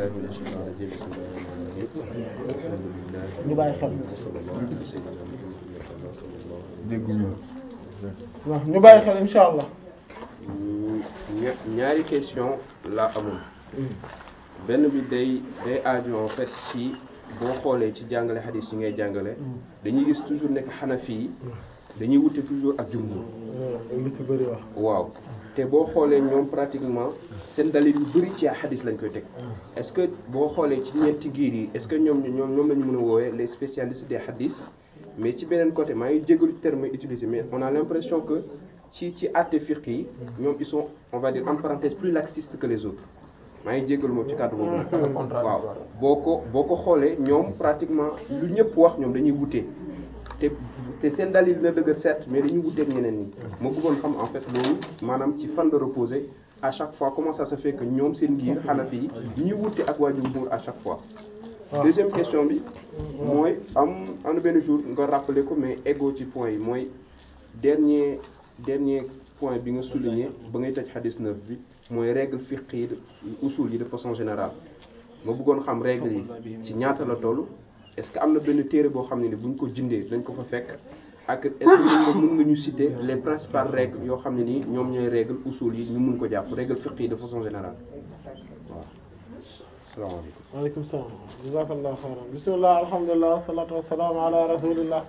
billahi minash shaytanir rajim bismillahir rahmanir rahim alhamdulillah ñu bàyyi xel wa sallallahu ala sayyidina muhammadin sallallahu dégguñu waaw ñu bàyyi xel insha allah ña- ñaari question la amoon benn bi day day aajo en fait ci boo xoolee ci jàngale xadis yi ngay jàngale dañuy gis toujours nekk xanafi yi dañuy wute toujours ak jumhur li ci bëri wax waaw te boo xoolee ñoom pratiquement seen dalil yu bëri ci xadis lañ koy teg est-ce que boo xoolee ci ñeenti giir yi est-ce que ñoom ñoom ñoom la ñu mën a woowee les spécialistes des hadis mais ci beneen côté maa ngi jégalu terme utilisé mais on a l'impression que ci ci àtte fiqh yi ñoom ils sont on va dire en parenthèse plus laxistes que les autres maa ngi jégalu moom ci kàddu boobu waaw boo ko boo ko xoolee ñoom pratiquement lu ñëpp wax ñoom dañuy wutee te te seen dalil dina dëgër certes mais dañuy wuteeg ñeneen ñi ma bëggoon xam en fait loolu maanaam ci fan la reposer à chaque fois comment ça se fait que ñoom seen ngir Hanafi yi ñuy wute ak waa jumhur à chaque fois deuxième question bi mooy am am na benn jour nga rappelé ko mais ego ci point yi mooy dernier dernier point bi nga souligné ba ngay tëj hadis neuf bi mooy règle fiqh yi usul yi de façon générale ma bëggoon xam règle yi ci ñaata la toll est-ce que am na benn téere boo xam ne ni buñ ko jëndee dañ ko fa fekk ak est-ce que mën nga ñu citer les principales règles yoo xam ne nii ñoom ñooy règle usul yi ñu mun ko jàpp règle fiqh yi de façon générale waaw salaamaaleykum waaleykum salaam jazakallahu xayran bismillah alhamdulillah wassalatu wassalamu ala rasulillah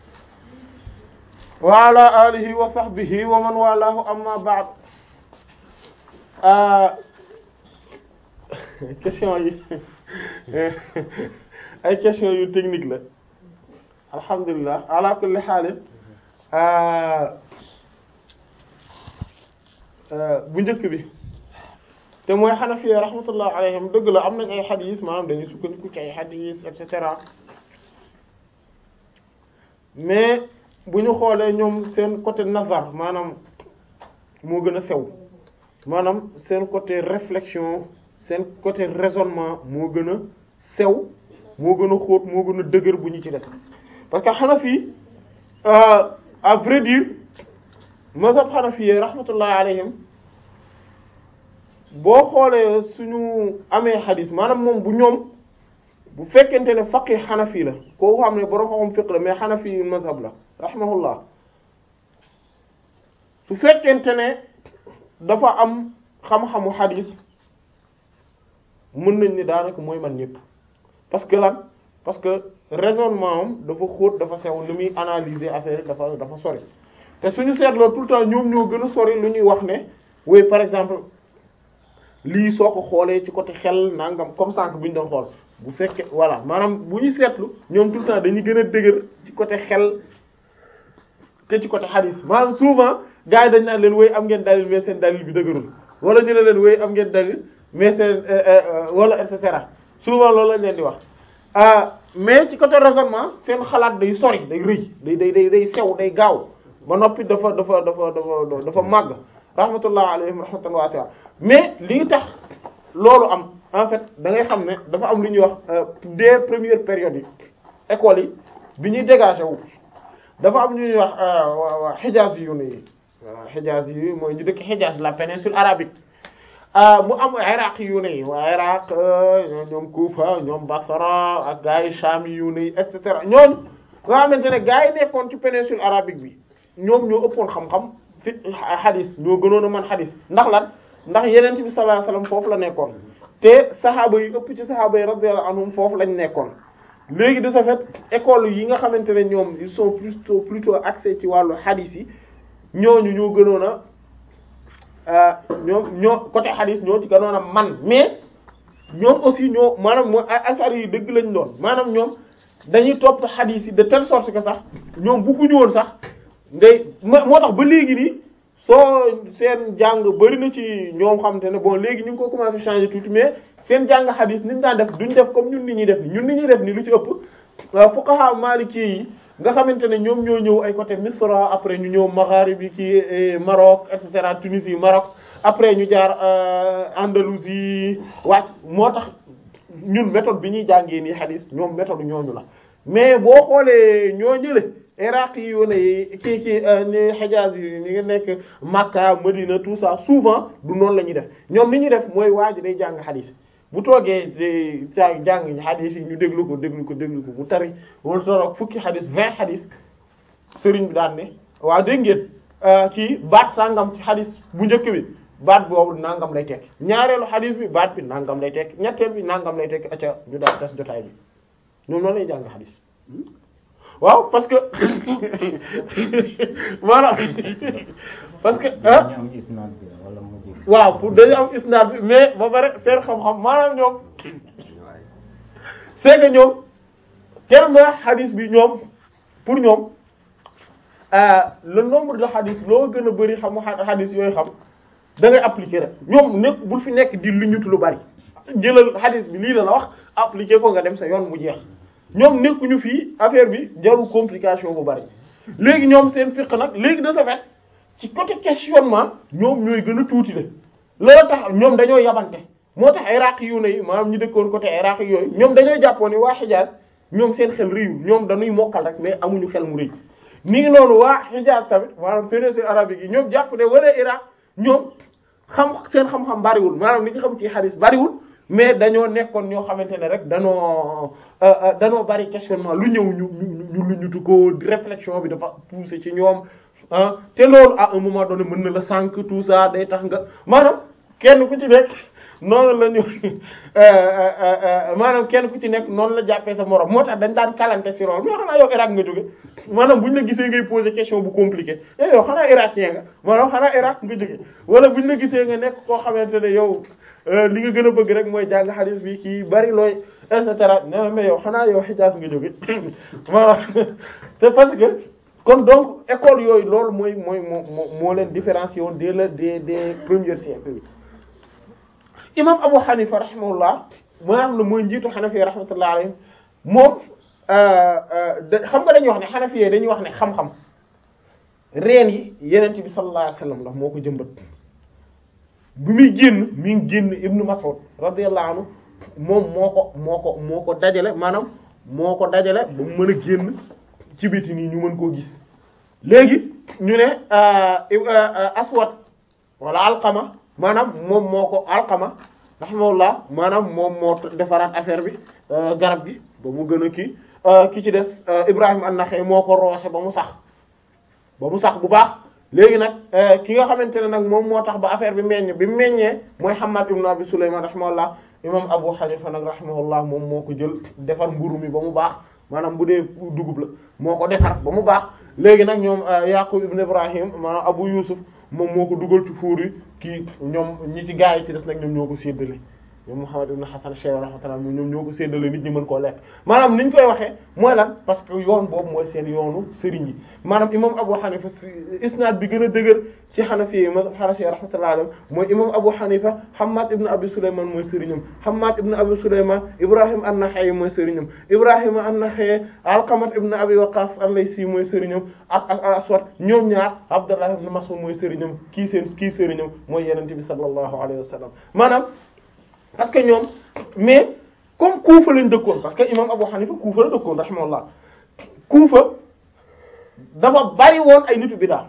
wa ala alihi wa sahbihi wa man walahu amma ba'd question yi ay question yu technique la alhamdulillah ala kulli xaalin bu njëkk bi te mooy xanafi rahmatullah alayhim dëgg la am nañ ay xadis maanaam dañuy sukkandiku ci ay xadis et cetera mais bu ñu xoolee ñoom seen côté nazar maanaam moo gën a sew maanaam seen côté réflexion seen côté raisonnement moo gën a sew moo gën a xóot moo gën a dëgër bu ñu ci des parce que xanafi à vrai dire mazhab xanafi rahmatullah alayhim boo xoolee suñu amee xadis maanaam moom bu ñoom bu fekkente ne faqih xanafi la koo xam ne borom xam fiq la mais xanafi mazhab la rahimahullah su fekkente ne dafa am xam-xamu xadis mën nañ ni daanaka mooy man ñëpp parce que lan parce que raisonnement am dafa xóot dafa sew lu muy analyser affaire yi dafa dafa sori te suñu seetloo tout le temps ñoom ñoo gën a sori lu ñuy wax ne oui par exemple lii soo ko xoolee ci côté xel nangam comme sànq bi ñu doon xool bu fekkee voilà maanaam bu ñu seetlu ñoom tout le temps dañuy gën a dëgër ci côté xel te ci côté hadith maanaam souvent gars yi dañ naan leen wéy am ngeen dalil mais seen dalil bi dëgërul wala ñu ne leen wéy am ngeen dalil mais seen wala et cetera souvent loolu lañ leen di wax mais ci côté raisonnement seen xalaat day sori day rëy day day day day sew day gaaw ba noppi dafa dafa dafa dafa dafa màgg rahmatullah alayhim rahmatan wasi'a mais li tax loolu am en fait da ngay xam ne dafa am lu ñuy wax des premières périodes yi écoles yi bi ñuy dégagé wu dafa am lu ñuy wax waa Hijaz yu ne yi waa Hijaz yi mooy ñu dëkk Hijaz la péninsule arabique mu am Iraq yu ne yi waa Iraq ñoom Kufa ñoom Basra ak gars yi Sham yu ne yi et cetera ñooñu nga xamante ne gars yi nekkoon ci péninsule arabique bi ñoom ñoo ëppoon xam-xam fi hadis ñoo gënoon a mën hadis ndax lan ndax yeneen bi sallallahu alayhi wasallam foofu la nekkoon te saxaaba yi ëpp ci saxaaba yi radiyallahu anhum foofu lañ nekkoon léegi de ce fait école yi nga xamante ne ñoom ils sont plutôt plutôt axés ci wàllu hadis yi ñooñu ñoo gënoon a ñoom ñoo côté hadis ñoo ci gënoon a man mais ñoom aussi ñoo maanaam mooy asar yi dëgg lañ doon maanaam ñoom dañuy topp hadis yi de telle sorte que sax ñoom bëgguñu woon sax ngay moo tax ba léegi nii soo seen jàng bari na ci ñoom xamante ne bon léegi ñu ngi ko commencé changer tuuti mais seen jàng xadis ni ñu daan def duñ def comme ñun nit ñuy def ni ñun nit ñuy def ni lu ci ëpp fuqaha maliki yi nga xamante ne ñoom ñoo ñëw ay côté Misra après ñu ñëw Maghrib yi ci Maroc et cetera Tunisie Maroc après ñu jaar Andalousie wàcc moo tax ñun méthode bi ñuy jàngee nii xadis ñoom méthode ñooñu la mais boo xoolee ñoo ñële Iraq yi wane yi kii kii ni Hijaz yi ñi nga nekk Makka Medina tout ça souvent du noonu la ñuy def ñoom li ñuy def mooy waa ji day jàng xadis bu toogee di ca jàng xadis yi ñu déglu ko déglu ko déglu ko mu tari wala toroog fukki xadis vingt xadis sëriñ bi daan ne waaw dégg ngeen kii baat sangam ci xadis bu njëkk bi baat boobu nangam lay tekki ñaareelu xadis bi baat bi nangam lay tekki ñetteel bi nangam lay tekki acca ñu daal tas jotaay bi ñoom noonu lay jàng xadis waaw parce que maanaam parce que ah ñu am isnaad bi wala mu ji waaw pour dañu am isnaad bi mais ba pare seen xam-xam maanaam ñoom c'est que ñoom tellement xadis bi ñoom pour ñoom le nombre de xadis loo gën a bëri xam xadis yooyu xam da ngay appliquer rek ñoom nekk bul fi nekk di lu ñutu lu bari jëlal xadis bi lii la la wax appliquer ko nga dem sa yoon mu jeex ñoom nekkuñu fii affaire bi jarul complication bu bari léegi ñoom seen fiq nag léegi de ce fait ci côté questionnement ñoom ñooy gën a tuuti le loolu tax ñoom dañoo yabante moo tax Iraq yu ne yi maanaam ñu dëkkoon côté Iraq yooyu ñoom dañoo jàppoon ni waa Hijaz ñoom seen xel rëyul ñoom dañuy mokkal rek mais amuñu xel mu rëy ni ngi noonu waa Hijaz tamit maanaam péninsule arabique yi ñoom jàpp ne wala Iraq ñoom xam seen xam-xam bariwul maanaam li ñu xam ci hadith bariwul mais dañoo nekkoon ñoo xamante ne rek danoo danoo bari questionnement lu ñëw ñu ñu ñu lu ñutu ko réflexion bi dafa poussé ci ñoom ah te loolu à un moment donné mën na la sànq tout ça day tax nga maanaam kenn ku ci nekk noonu la ñu maanaam kenn ku ci nekk noonu la jàppee sa morom moo tax dañ daan kalante ci loolu mais xanaa yow Irak nga jóge maanaam buñ la gisee ngay poser question bu compliqué eh yow xanaa irakien nga maanaam xanaa Irak nga jóge wala buñ la gisee nga nekk koo xamante ne yow li nga gën a bëgg rek mooy jàng hadith bi kii bari looy et cetera nee na mais yow xanaa yow Hijaz nga jóge maanaam c'est parce que kon donc école yooyu loolu mooy mooy moo moo moo leen différencier woon dès le des des premiers siècles imam Abu Hanifa rahimahullah maanaam la mooy njiitu Hanafi rahmatullah alayhi moom xam nga dañuy wax ne Hanafi yi dañuy wax ne xam-xam reen yi yenent bi sallallahu alayhi wasallam la moo ko jëmbat bi muy génn mi ngi génn Ibnu Mas'ud radiyallahu anhu moom moo ko moo ko moo ko dajale maanaam moo ko dajale ba mu mën a génn ci biti nii ñu mën koo gis léegi ñu ne aswad wala alqama maanaam moom moo ko alqama rahimahullah maanaam moom moo defaraat affaire bi garab gi ba mu gën a kii ki ci des Ibrahim an-Nakha'i moo ko roose ba mu sax ba mu sax bu baax léegi nag ki nga xamante ne nag moom moo tax ba affaire bi meññ bi meññee mooy Hammad ibn Abi Sulayman rahimahullah imam Abu Hanifa nag rahimahullah moom moo ko jël defar mburu mi ba mu baax maanaam bu dee dugub la moo ko defar ba mu baax léegi nag ñoom Yaqub ibn Ibrahim maanaam Abu Yusuf moom moo ko dugal ci fuur yi kii ñoom ñi ci gaa yi ci des nag ñoom ñoo ko séddale ñoom Muhammad ibn Hasan Shaykh rahmatullah ñoom ñoo ko séddale nit ñi mën koo lekk maanaam ni ñu koy waxee mooy lan parce que yoon boobu mooy seen yoonu sëriñ yi maanaam imam Abu Hanifa isnaad bi gën a dëgër ci Hanafi yi mazhab Hanafi rahmatullah alayhi mooy imam Abu Hanifa Hammad ibn Abi Sulayman mooy sëriñam Hammad ibn Abi Sulayman Ibrahim an-Nakha'i mooy sëriñam Ibrahim an-Nakha'i Alqamat ibn Abi Waqqas al-Laysi mooy sëriñam ak ak al-Aswad ñoom ñaar Abdullah ibn Mas'ud mooy sëriñam kii seen kii sëriñam mooy Yonent bi sallallahu alayhi wa sallam maanaam parce que ñoom mais comme Kufa lañ dëkkoon parce que imam Abu Hanifa Kufa la dëkkoon rahimahullah Kufa dafa bari woon ay nitu bid'a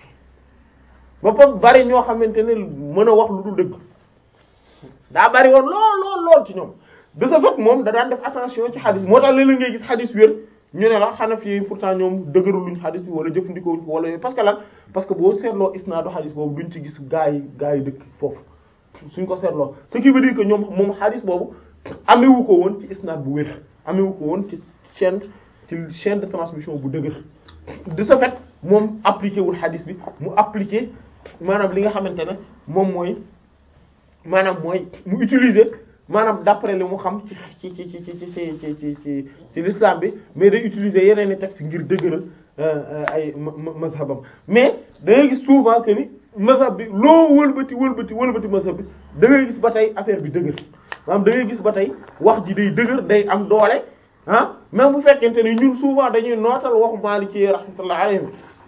ba fa bari ñoo xamante ne mën a wax lu dul dëgg daa bari woon lool lool lool ci ñoom de ce fait moom da daan def attention ci xadis moo tax léeg-léeg ngay gis xadis wér ñu ne la Hanafi yi pourtant ñoom dëgëruluñ xadis bi wala jëfandikoo ko wala yooyu parce que lan parce que boo seetloo isnaadu xadis boobu duñ ci gis gaa yi gaa yi dëkk foofu suñ ko seetloo ce qui veut dire que ñoom moom xadis boobu amewu ko woon ci isnaad bu wér amewu ko woon ci chaîne ci chaîne de transmission bu dëgër de ce fait moom appliqué wul xadis bi mu appliqué maanaam li nga xamante ne moom mooy maanaam mooy mu utiliser maanaam d'après li mu xam ci ci ci ci ci ci ci ci ci ci l'islam bi mais day utiliser yeneen i textes ngir dëgëral ay mazhabam mais da ngay gis souvent que ni mazhab bi loo wëlbati wëlbati wëlbati mazhab bi da ngay gis ba tey affaire bi dëgër maanaam da ngay gis ba tey wax ji day dëgër day am doole ah même bu fekkente ni ñun souvent dañuy nootal waxu Maliki rahmatullah alayhi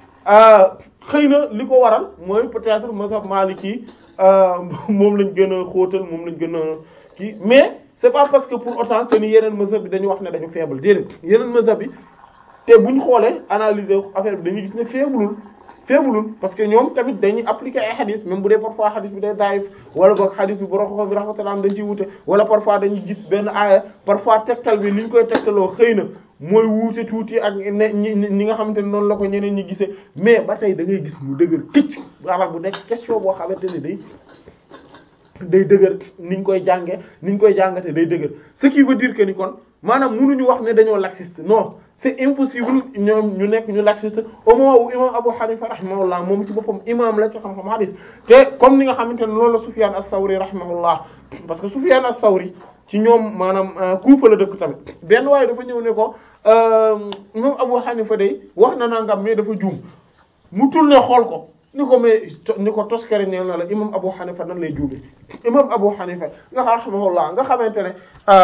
xëy na li ko waral mooy peut-être mazhab Maliki moom lañ gën a xóotal moom lañ gën a kii mais c'est pas parce que pour autant que ni yeneen mazhab bi dañu wax ne dañu faible déedéet yeneen mazhab bi te buñ xoolee analyser affaire bi dañuy gis ne faiblul feebulul parce que ñoom tamit dañuy appliquer ay xadis même bu dee parfois xadis bi day daayif wala boog xadis bi borom xam bi rahmatullah am dañ ciy wute wala parfois dañuy gis benn aaya parfois tegtal bi ni ñu koy tegtaloo xëy na mooy wuute tuuti ak ne ñi ñi nga xamante ne noonu la ko ñeneen ñi gisee mais ba tey da ngay gis mu dëgër këcc wala bu nekk question boo xamante ne day day dëgër ni ñu koy jànge ni ñu koy jàngate day dëgër ce qui veut dire que ni kon maanaam mënuñu wax ne dañoo laxiste non c'est impossible ñoom ñu nekk ñu laxiste au moment où imam Abu Hanifa rahimahullah moom ci boppam imam la ci xam-xam hadis te comme ni nga xamante ne loolu la Sufyan as-Sawri rahimahullah parce que Sufyan as-Sawri ci ñoom maanaam Kufa la dëkk tamit benn waaye dafa ñëw ne ko imam Abu Hanifa day wax na nangam mais dafa juum mu tourné xool ko ni ko mais ni ko toskere neel na la imam Abu Hanifa nan lay juume imam Abu Hanifa nga xam rahimahullah nga xamante ne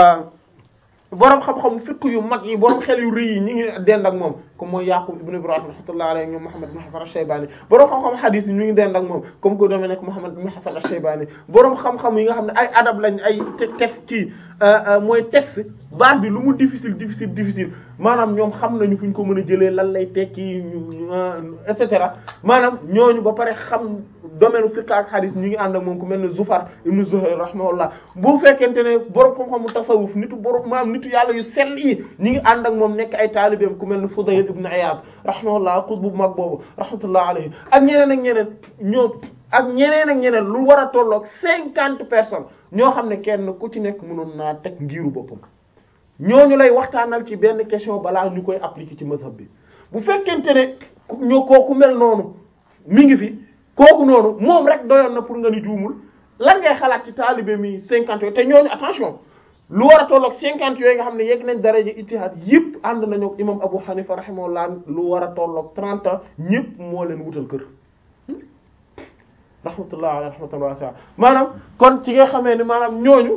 borom xam-xam fiqh yu mag yi borom xel yu rëy yi ñi ngi dend ak moom comme mooy Yaqub ibn Ibrahim rahmatullahi alayhi ñoom Muhammad ibn Hasan al-Shaybani borom xam-xam hadith yi ñu ngi dend ak moom comme que dama nekk Muhammad ibn Hasan al-Shaybani borom xam-xam yi nga xam ne ay adab lañ ay te teg kii mooy texte baat bi lu mu difficile difficile difficile maanaam ñoom xam nañu fu ñu ko mën a jëlee lan lay tekki et cetera maanaam ñooñu ba pare xam domaine fiqh ak hadith ñu ngi ànd ak moom ku mel ne Zufar ibn Zuhayr rahimahullah bu fekkente ne borom xam-xamu tasawuf nitu borom maanaam nitu yàlla yu sell yi ñi ngi ànd ak moom nekk ay taalibeem ku mel ne Fudayl ibn Iyad rahimahullah xutbu bu mag boobu rahmatullah alayhi ak ñeneen ak ñeneen ñoo ak ñeneen ak ñeneen lu war a tolloog cinquante personnes ñoo xam ne kenn ku ci nekk mënoon naa teg ngiru boppam ñooñu lay waxtaanal ci benn question balaa ñu koy appliquer ci mazhab bi bu fekkente ne ñoo kooku mel noonu mi ngi fi kooku noonu moom rek doyoon na pour nga ni juumul lan ngay xalaat ci taalibe mi cinquante yooyu te ñooñu attention lu war a tolloog cinquante yooyu nga xam ne yegg nañ daraja ijtihaad yëpp ànd nañu ak imam Abu Hanifa rahimahullah lu war a tolloog trente ans ñëpp moo leen wutal kër rahmatullah ala rahmatullah wasi'a maanaam kon ci nga xamee ni maanaam ñooñu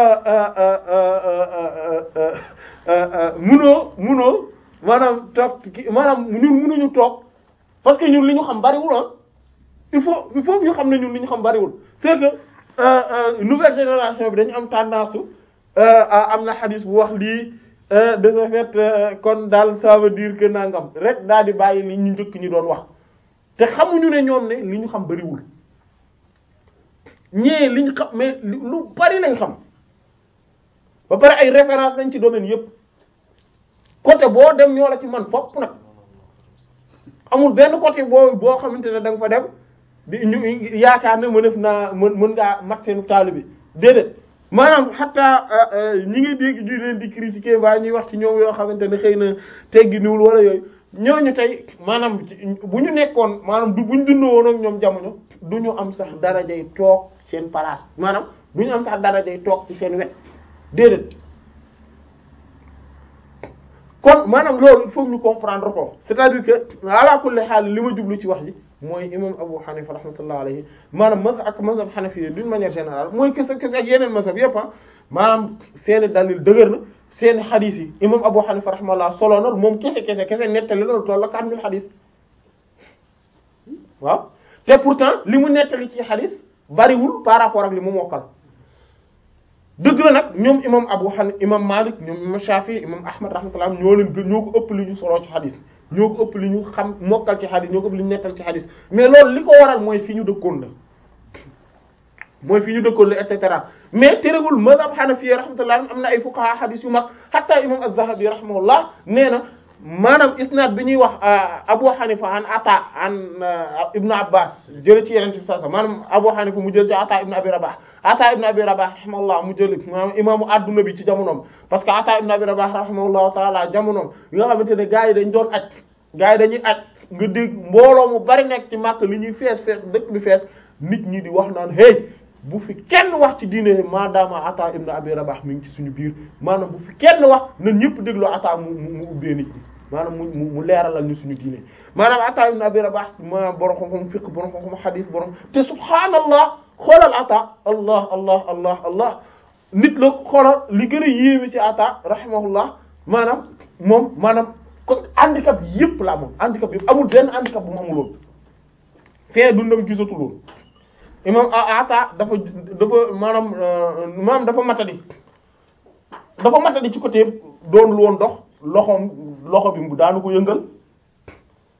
munoo munoo maanaam toog maanaam ñun munuñu toog parce que ñun li ñu xam bariwul ah il faut il faut ñu xam ne ñun li ñu xam bariwul c'est que nouvelle génération bi dañu am tendance am na xadis bu wax lii de ce fait kon daal ça veut dire que nangam rek daal di bàyyi li ñu njëkk ñi doon wax te xamuñu ne ñoom ne li ñu xam bariwul ñee liñ xam mais lu bari lañ xam ba pare ay référence lañ ci domaine yépp côté boo dem ñoo la ci man fopp nag amul benn côté boo boo xamante ne da nga fa dem di ñu yaakaar ne mënef naa mën mën ngaa mat seenu taalibe bi déedéet maanaam xataa ñi ngi dégg ñu leen di critiquer mbaa ñuy wax ci ñoom yoo xamante ne xëy na teggi niwul wala yooyu ñooñu tey maanaam bu ñu nekkoon maanaam du bu ñu dundoo woon ak ñoom jamono du ñu am sax darajay toog seen place maanaam du ñu am sax darajay toog ci seen wet déedéet kon maanaam loolu il faut ñu comprendre ko c'est-à-dire que ala kulli xaal li ma jublu ci wax ji mooy imam Abu Hanifa rahmatullah alayhi maanaam mazhab ak mazhab Hanafi d'une manière générale mooy kese kese ak yeneen mazhab yépp ah maanaam seeni dalil dëgër na seeni xadis yi imam Abu Hanifa rahmatullah solo na moom kese kese kese nettali loolu toll la 4000 xadis waaw te pourtant li mu nettali ci xadis bariwul par rapport ak li mu mokkal dëgg la nag ñoom imam Abu Hanifa imam Malik ñoom imam Shafi imam Ahmad rahmatullah ñoo leen gën ñoo ko ëpp li ñu solo ci xadis ñoo ko ëpp li ñu xam mokkal ci xadis ñoo ko ëpp li ñu nettal ci xadis mais loolu li ko waral mooy fi ñu dëkkoon la mooy fi ñu dëkkoon la et cetera mais terewul mazhab Hanafi rahmatullah am na ay fuqaha xadis yu mag hatta imam Az-Zahabi rahimahullah nee na maanaam isnaad bi ñuy wax Abu Hanifa an Ata an Ibn Abbas jële ci Yonent bi sallallahu alayhi wasallam maanaam Abu Hanifa mu jël ci Ata Ibn Abi Rabah Ata Ibn Abi Rabah rahimahullah mu jël maanaam imaamu adduna bi ci jamonoom parce que Ata Ibn Abi Rabah rahimahullahu taala jamonoom yi nga xamante ne gars yi dañ doon aj gars yi dañuy aj nga dégg mbooloo mu bari nekk ci Makka li ñuy fees fees dëkk bi fees nit ñi di wax naan hey bu fi kenn wax ci diine maadaama Ata Ibn Abi Rabah mi ngi ci suñu biir maanaam bu fi kenn wax na ñëpp déglu Ata mu mu ubbee nit ñi maanaam mu mu leeralal ñu suñu diine maanaam Ata ibn Abi Rabah maanaam borom xam-xam fiqh borom xam-xam hadith borom te subhaanallah xoolal Ata allah allah allah allah nit la xoolal li gën a yéeme ci Ata rahimahullah maanaam moom maanaam ko handicap yëpp la moom handicap yëpp amul benn handicap bu mu amuloon fee dundam gisatuloon imam Ata dafa dafa maanaam maanaam dafa matadi dafa matadi ci côté doon lu woon dox loxoom loxo bi daanu ko yëngal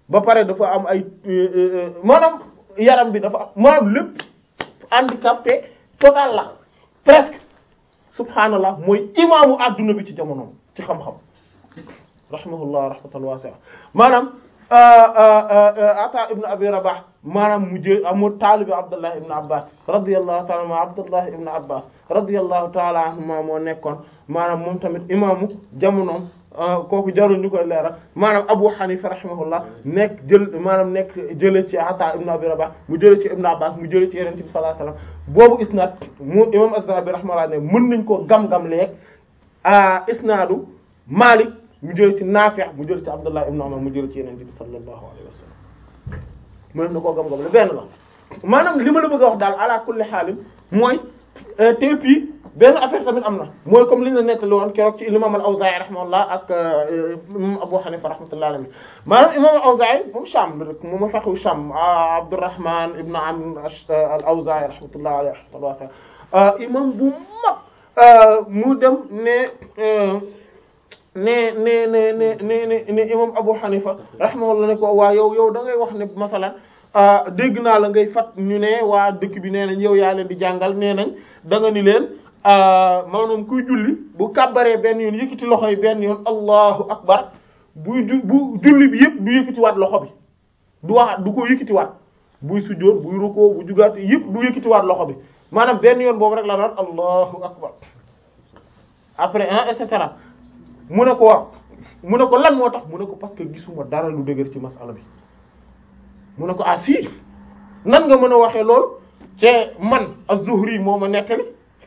ba pare dafa am ay maanaam yaram bi dafa am maanaam lépp handicapé total la presque subhaanallah mooy imaamu adduna bi ci jamonoom ci xam-xam rahimahullah rahmatan wasi'a maanaam ata ibn abi rabah maanaam mu jël amul taalibi abdullah ibn abbas radiyallahu ta'ala ma abdullah ibn abbas radiyallahu ta'ala anhuma moo nekkoon maanaam moom tamit imaamu jamonoom kooku jarul ñu koy leeral maanaam abu hanifa rahimahullah nekk jël maanaam nekk jële ci ata ibn abi rabah mu jële ci ibn abbas mu jële ci yonent bi sallallahu alayhi wasallam boobu isnad mu imam az-zahabi rahimahullah ne mën nañ koo gam-gam leeg isnadu malik mu jële ci Naafi' mu jële ci Abdullah ibn Umar mu jële ci Yonent bi sallallahu alayhi wa sallam mën na koo gam-gam la benn la maanaam li ma la bëgg a wax daal ala kulli xaalim mooy te puis benn affaire tamit am na mooy comme li ñu la nettali woon keroog ci imam al-Awzaa'i rahimahullah ak imam Abu Hanifa rahmatullahi alayhi maanaam imam al-Awzaa'i moom Sham la rek moom ma fexu Sham Abdurrahman ibn Amr al-Awzaa'i rahmatullahi alayhi wa sallam imam bu mag mu dem ne ne ne ne ne ne ne ne imam Abu Hanifa rahimahullah ne ko waa yow yow da ngay wax ne masalan dégg naa la ngay fat ñu ne waa dëkk bi nee nañ yow yaa leen di jàngal nee nañ da nga ni leen maanaam kuy julli bu kàbbaree benn yoon yëkkati loxo yi benn yoon allahu akbar buy ju bu julli bi yëpp du yëkkatiwaat loxo bi du wax du ko yëkkatiwaat buy sujjóot buy rukkoo bu jugaat yëpp du yëkkatiwaat loxo bi maanaam benn yoon boobu rek la doon allahu akbar après hein et cetera mu ne ko wax mu ne ko lan moo tax mu ne ko parce que gisuma dara lu dëgër ci masala bi mu ne ko ah fii nan nga mën a waxee loolu te man az-Zuhri moo ma nettali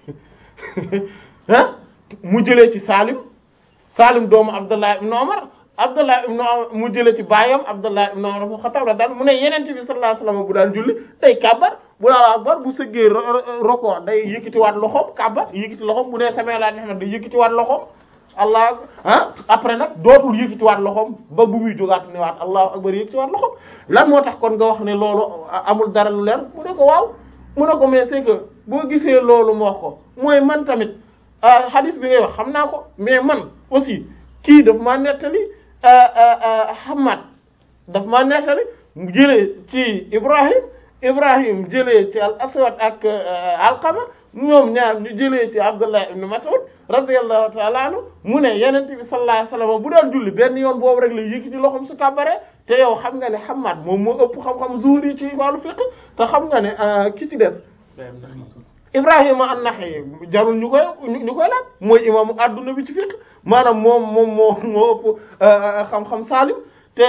ah mu jëlee ci Salim Salim doomu Abdullah ibn Umar Abdullah ibn Umar mu jëlee ci baayam Abdullah ibn Umar ibn Khattab la daal mu ne Yonent bi sallallahu alayhi wasallam bu daan julli day kàbbar bu laa akbar bu sëggee roko day yëkkatiwaat loxoom kàbbar yëkkati loxoom bu dee samee laa ne day yëkkatiwaat loxoom allah ah après nag dootul yëkkatiwaat loxoom ba bu muy jógaat ne waat allahu akbar yëkkatiwaat loxoom lan moo tax kon nga wax ne loolu amul dara lu leer mu ne ko waaw mu ne ko mais c'est que boo gisee loolu mu wax ko mooy man tamit hadith bi ngay wax xam naa ko mais man aussi kii daf maa nettali Hamad daf maa nettali mu jëlee ci Ibrahim Ibrahim jëlee ci al Aswad ak Alqama ñoom ñaar ñu jëlee ci Abdullah ibn Mas'ud radiyallahu ta'ala anhu mu ne Yonent bi sallallahu alayhi wasallam bu daan julli benn yoon boobu rek la yëkkati loxoom su kàbbaree te yow xam nga ne Hammad moom moo ëpp xam-xam Zuhri ci wàllu fiqh te xam nga ne ki ci des Ibrahima an-Nakha'i jarul ñu koy ñu koy laaj mooy imaamu adduna bi ci fiqh maanaam moom moom moo moo ëpp xam-xam Salim te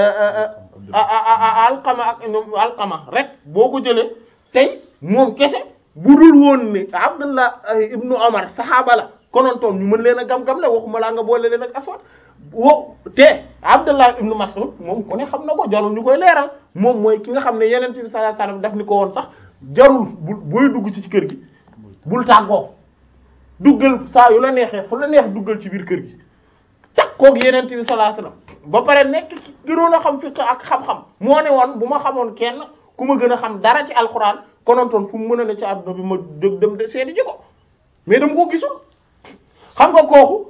Alqama ak Alqama rek boo ko jëlee tey moom kese bu dul woon ni Abdullah ibnu Umar saxaaba la konontoon ñu mën leen a gam-gam la waxuma laa nga boole leen ak Aswad wo te Abdullah ibnu Mas'ud moom ku ne xam na ko jarul ñu koy leeral moom mooy ki nga xam ne Yonent bi sallallahu alayhi wasallam daf ni ko woon sax jarul bu booy dugg ci kër gi bul tàggoo duggal saa yu la neexee fu la neex duggal ci biir kër gi takkoog Yonent bi sallallahu alayhi wasallam ba pare nekk gënoon a xam fiqh ak xam-xam moo ne woon bu ma xamoon kenn ku ma gën a xam dara ci alxuraan konontoon fu mu mën a ne ci àdduna bi ma jóg dem de seeti ji ko mais dama ko gisul xam nga kooku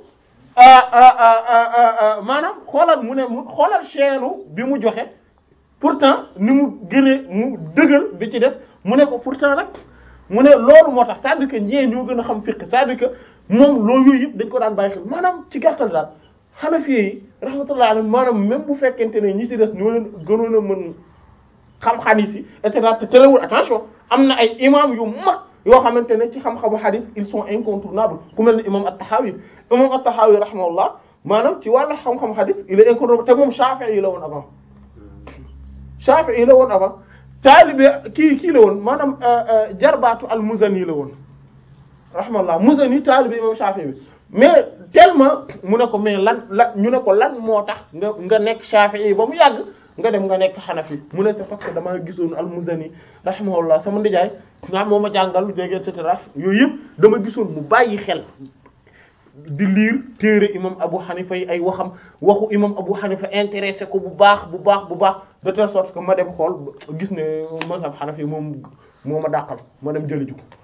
maanaam xoolal mu ne mu xoolal chaîne bi mu joxe pourtant ni mu gënee mu dëgër bi ci def mu ne ko pourtant nag mu ne loolu moo tax c'est-à-dire que ñee ñoo gën a xam fiqh c'est-à-dire que moom loolu yooyu yëpp dañ ko daan bàyyi xel maanaam ci gàttal daal Hanafi yi rahmatullah alayhi maanaam même bu fekkente ne ñi ci des ñoo leen gënoon a mën xam xadis yi et cetera te terewul attention am na ay imam yu mag yoo xamante ne ci xam-xamu xadis ils sont incontournables ku mel ne imam at-Tahawi imam at-Tahawi rahimahullah maanaam ci wàllu xam-xam xadis il est incontournable te moom Shafi'i yi la woon avant Shafi'i yi la woon avant taalibe kii kii la woon maanaam jarbaatu al-Muzani la woon rahimahullah Muzani taalibe imam Shafi'i bi mais tellement mu ne ko mais lan la ñu ne ko lan moo tax nga nga nekk Shafi'i ba mu yàgg nga dem nga nekk Hanafi mu ne c'est parce que damaa gisoon al-Muzani rahimahullah sama ndijaay nga moo ma jàngal dégg et cetera yooyu yëpp dama gisoon mu bàyyi xel di lire téere imam Abu Hanifa yi ay waxam waxu imam Abu Hanifa intéressé ko bu baax bu baax bu baax de telle sorte que ma dem xool gis ne mazhab Hanafi moom moo ma dàqal ma dem jëli ji ko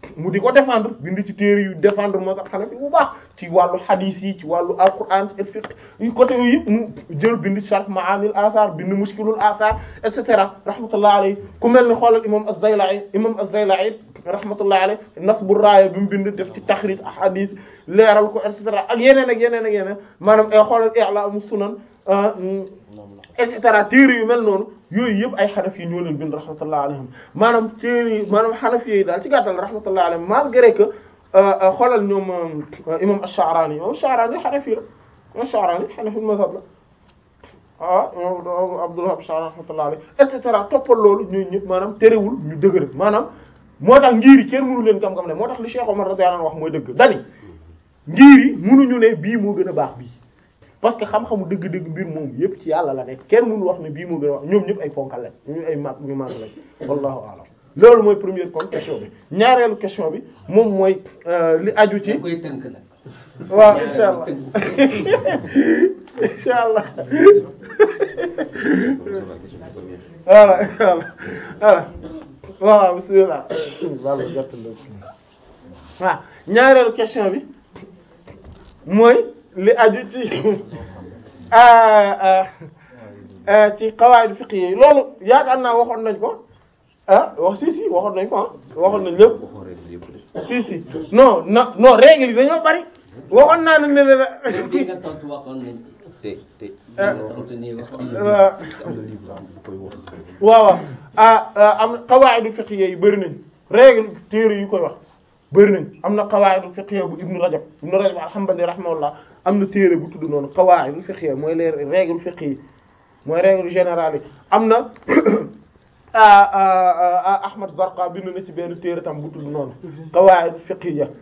mu di ko défendre bind ci téere yu défendre mazhab Hanafi bu baax ci wàllu hadith yi ci wàllu alquran et fiqh yu côté yooyu yëpp mu jël bind sharh ma'anil athar bind mushkilul athar et cetera rahmatullah alayhi ku mel ni xoolal imam az-Zayla'i imam az-Zayla'i rahmatullah alayhi nasbu raaya bi mu bind def ci taxrij ahadith leeral ko et cetera ak yeneen ak yeneen ak yeneen maanaam ay xoolal i'lamu sunan et cetera téere yu mel noonu yooyu yëpp ay xanafi yi ñoo leen bind rahmatullah alayhim maanaam téere yi maanaam xanafi yi daal ci gàttal rahmatullah alayhim malgré que xoolal ñoom imam ash-Sha'rani imam ash-Sha'rani xanafi la imam ash-Sha'rani xanafi mazhab la ah imam Abdullah ash-Sha'rani rahmatullah alayhi et cetera toppal loolu ñooñu ñëpp maanaam terewul ñu dëgër maanaam moo tax ngir yi kenn mënu leen gam-gam ne moo tax li Cheikh Omar radiyallahu anhu wax mooy dëgg dani ngir yi mënuñu ne bii moo gën a baax bii parce que xam-xamu dëgg-dëgg mbir moom yëpp ci yàlla la nekk kenn mënu wax ne bii moo gën a wax ñoom ñëpp ay fonkal lañ ñu ay mag ñu mag lañ wallahu a'lam loolu mooy première kon question bi ñaareelu question bi moom mooy li aju ci koy tënk nag waaw insha allah insha allah voilà voilà voilà bismillah wala gertala waaw ñaareelu question bi mooy li aju ci ci qawaid fiqh yi loolu yaakaar naa waxoon nañ ko ah wax si si waxoon nañ ko ah waxoon nañ lépp si si non non non règle yi dañoo bari waxoon naa nag ne ne la li nga tontu waxoon nañ ci te te li nga tontu nii waxoon nañ waaw waaw ah am qawaid fiqh yi bari nañ règle téere yu koy wax bëri nañ am na qawaidul fiqhiyya bu ibnu rajab ibnu rajab alhamdulilah rahimahullah am na téere bu tudd noonu qawaidul fiqhiyya mooy les règles fiqhiyya mooy règle générale yi am na ahmad zarqa bind na ci benn téere tam bu tudd noonu qawaidul fiqhiyya